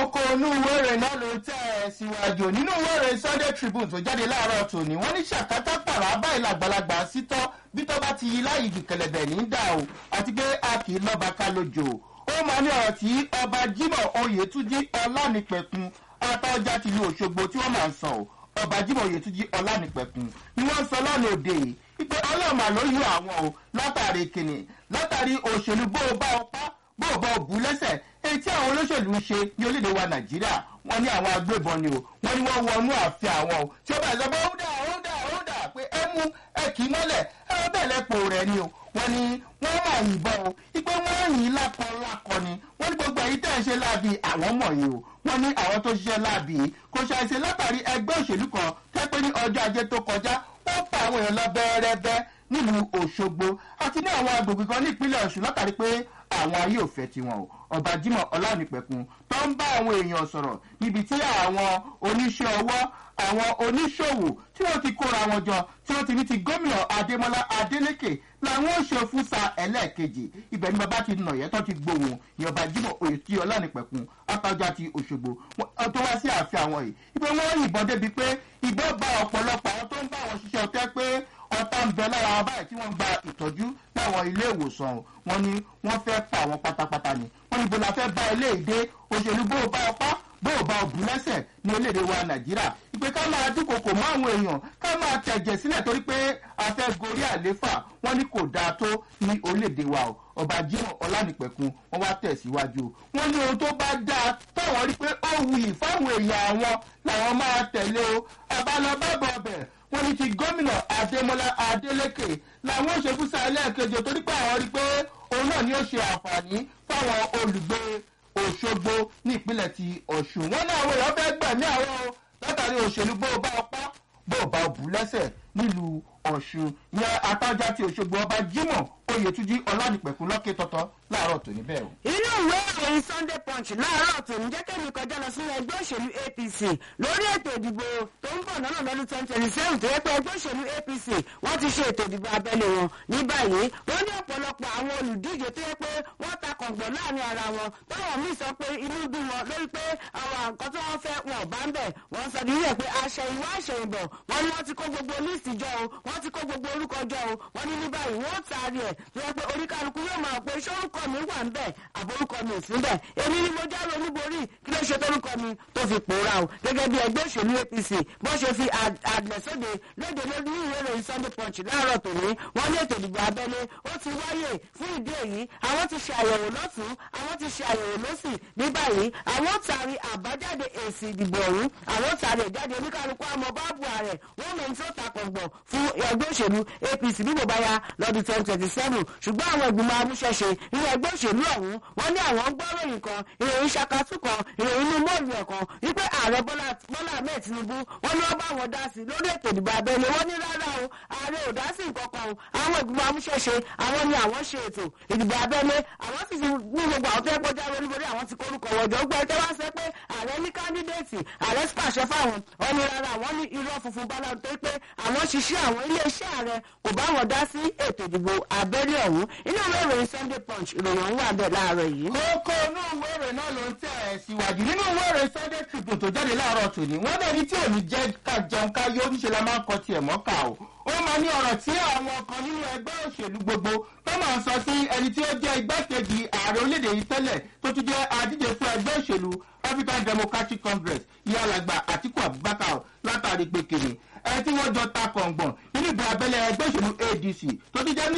kókó inú ìwé ìròyìn náà ló tẹ̀ ẹ́ síwájú nínú ìwé ìròyìn sunday tribune tó jáde láàárọ̀ tòní wọ́n ní ṣàkátà pàrọ̀ báyìí làgbàlagbà sítọ́ bí tó bá ti yí láyé jù kẹlẹ̀bẹ̀ ní dà o àti pé a kì í lọ́ba ká lójó ó máa ní ọ̀rọ̀ tí ọba jimoh oyètúnjí ọlánìpẹ̀kun atọ́jà tìlú òṣogbo tí wọ́n máa ń sọ o ọba jimoh oyètúnjí ọlánìpẹ̀kun ni wọ́n sọ lánàá òde yìí ìpè ọlọ́ọ̀mà ló yọ àwọn o látàrí kìnnì látàrí òṣèlú bó o bá ọ pa bó o bá ọ bù lẹ́sẹ̀ èyí tí àwọn olóṣèlú ń ṣe ní orílẹ̀-èdè wa nàìjíríà wọ́n ní àwọn agbébọn ni o wọ́n ní wọ́n wọnú ààfin àwọn o tí ó bá sọ pé ó dà ó dà ó dà pé ẹ mú ẹ kì í mọ́lẹ̀ ẹ bẹ́ẹ̀ lẹ́pọ̀ rẹ̀ ni o wọ́n ní wọ́n máa yìnbọn o ipe wọ́n yìn lákọ lákọ ni wọ́n ní gbogbo èyí tẹ̀ ń ṣe láàbì àwọn mọ̀ yìí o wọ́n ní àwọn tó ṣiṣẹ́ láàbì yìí kò ṣàìṣe látàrí ẹgbẹ́ òṣèlú kan tẹ́pẹ́ ní ọjọ́ ajé tó kọjá wọ́n pa àwọn èèyàn lọ bẹ́ẹ̀rẹ́bẹ́ nílùú òṣogbo àti ní àwọn agbègbè kan nípínlẹ̀ ọ̀ṣun látàrí pé àwọn ayé ò fẹ́ tiwọn o ọba jimoh ọlánìpẹ̀kun tó ń bá àwọn èèyàn sọ̀rọ̀ níbi tí àwọn oníṣẹ́ ọwọ́ àwọn oníṣòwò tí wọ́n ti kóra wọn jọ tí wọ́n ti ní ti gómìnà adémọlá adélèké làwọn ò ṣe fún sa ẹlẹ́ẹ̀kejì ibẹ̀ ni bàbá ti nà yẹn tó ti gbóhùn ní ọba jimoh oyètí ọlánìpẹ̀kun àtàjà ti òṣogbo tó wá sí ààfin àwọn yìí ibẹ̀ wọ́n yìnbọn débi pé ìbọn bá ọ̀pọ̀lọpọ̀ àwọn tó ń bá àwọn ṣiṣẹ́ ọ̀tẹ́ pé ọ̀tá ń bẹ lára wọn báyìí tí wọ́n gba ìtọ́jú láwọn ilé ìwòsàn wọn ni wọ́n fẹ́ pa àwọn pátápátá ni wọ́n ní bọ́lá fẹ́ bá ilé ìdè òṣèlú bó o bá ọpá bó o bá òbí lẹ́sẹ̀ ní orílẹ̀-èdè wa nàìjíríà ìpè ká máa dúnkokò mọ́ àwọn èèyàn ká máa tẹ̀jẹ̀ sílẹ̀ torí pé a fẹ́ gorí àléfà wọ́n ní kò dáa tó ní orílẹ̀-èdè wa o ọba jimoh ọlánìpẹ̀kun wọ́n wá tẹ̀síwájú wọ́n ní ohun tó bá dáa táwọn rí pé ó wuyì fáwọn èèyàn àwọn làwọn máa tẹ̀lé o àbálọ́bàbọ̀ ọbẹ̀ wọ́n ní ti gómìnà adémọlá adélèké làwọn òṣèfúsà ẹlẹ́ẹ̀kejì torí pé àwọn rí pé òun náà ni ó ṣe àǹfààní fáwọn olùgbé òṣogbo ní ìpínlẹ̀ ti ọ̀ṣun wọn náà àwọn èèyàn fẹ́ gbẹ̀mí àwọn o látàrí òṣèlú bó o bá ọpá bó o bá o bù lẹ́sẹ̀ nílùú ọ̀ṣun ìyẹn àtàjà ti òṣogbo ọba jimoh oyètúnjí ọlánìpẹ̀kun lọ́kẹ́ tọ́tọ́ láàárọ̀ tòní bẹ́ẹ̀ o. inú ìwé ìròyìn sunday punch láàárọ̀ tòní jẹ́ kẹ́mi kọjá lọ sínú ẹgbẹ́ òṣèlú apc lórí ètò ìdìbò tó ń bọ̀ lọ́nà lọ́dún twenty twenty seven tó yẹ pé ẹgbẹ́ òṣèlú apc wọ́n ti ṣe ètò ìdìbò abẹ́lé wọn ní báyìí wọ́n ní ọ̀pọ̀lọpọ̀ àwọn olùdíje tó yẹ pé wọ́n ta kọ̀ǹgbọ̀n láàrin ara wọn táwọn míì sọ pé inú bí wọn lórí pé àwọn nǹkan tí wọ́n fẹ́ wọn ò bá ń bẹ̀ wọ́n sọ nílẹ̀ pé àṣẹyìnwá àṣẹyìnbọ̀ wọ́n ní wọ́n ti kó gbogbo líìsì jọ o wọ́n ti kó gbogbo orúkọ jọ o wọ́n ní ní báyìí wọ́n taari ẹ̀ tó yẹ pé oríkàlùkù yóò máa pé sórúkọ mi wà ń bẹ̀ àbórúkọ mi ò sí bẹ̀ èmi ni mo jáwé olúborí kí ló ṣe tórúkọ mi tó fi pòórá o gẹ́gẹ́ bí ẹgbẹ́ òṣèlú apc bó ṣe fi àgbẹ̀sóde lóde lórí ìwé ìròyìn sunday punch láàárọ̀ tòní wọ́n ní ètò ìdìbò abẹ́lé ó ti wáyè fún ìdí èyí àwọn ti ṣe àyẹ̀wò lọ́tún àwọn ti ṣe àyẹ̀wò lọ́sì ní báyìí àwọn tàrí àbájáde èsì ìdìbò ọ̀hún àwọn tàrí ìjáde oníkàlùkù àmọ́ báàbù ààrẹ wọ́n mọ̀ ní tó ta kọ̀ǹgbọ̀n fún ẹgbẹ́ òṣèlú apc bí kò bá ya lọ́dún twenty twenty seven ṣùgbọ́n àwọn ìgbìmọ̀ amúṣẹ́ṣe nínú ẹgbẹ́ òṣèlú ọ̀hún wọ́n ní àwọn gbọ́ròyìn kan ìròyìn ṣakatú kan ìròyìn inú mọ́ọ̀lù ẹ̀ kan wípé ààrẹ bọ́lá ahmed tinubu wọ́n ní wọ́n bá wọn dá sí lórí ètò ìdìbò abẹ́lé wọ́n ní rárá o ààrẹ ò dá sí nǹkan kan o àwọn ìgbìmọ̀ amúṣẹ́ṣe àwọn ni àwọn ṣe ètò ìdìbò abẹ́lé àwọn sì ti ní gbogbo àwọn tó yẹ kọjá lórí lórí àwọn ti kórúkọ wọ̀jọ́ gbọ́ ẹ tẹ́ wá sẹ́ pé ààrẹ ní kándídéètì ààrẹ pàṣẹ fáwọn wọn ní rárá àwọn ní irọ́ funfun bá láwọn tó pé àwọn ṣiṣẹ́ àwọn iléeṣẹ́ ààrẹ kò bá wọn dá sí ètò ìdìbò abẹ́lé ọ̀hún inú ìwé ìròyìn sunday punch ìròyìn ọ̀hún wà bẹ́ẹ̀ láàárọ̀ yìí. kókó inú ìwé ìròyìn náà ló ń tẹ̀ ẹ́ síwájú nínú ìwé ìròyìn sunday tribune tó jáde láàárọ̀ tòní wọ́n dẹ̀ ní tí ò ní jẹ́ ká jẹun ká yó níṣẹ́ la máa ń kọ tiẹ̀ mọ́kà o ó máa ní ọ̀rọ̀ tí àwọn kan nínú ẹgbẹ́ òṣèlú gbogbo tó máa ń sọ sí ẹni tí ó jẹ́ igbákejì ààrẹ orílẹ̀-èdè yìí tẹ́lẹ̀ tó tún jẹ́ adíje fún ẹgbẹ́ òṣèlú african democratic congress ìyá alàgbà àtikú abubakar látàrí pé kìnnì ẹ tí wọ́n jọ ta kọ̀ǹgbọ̀n nínú ìbò abẹ́lé ẹgbẹ́ òṣèlú adc tó ti jẹ́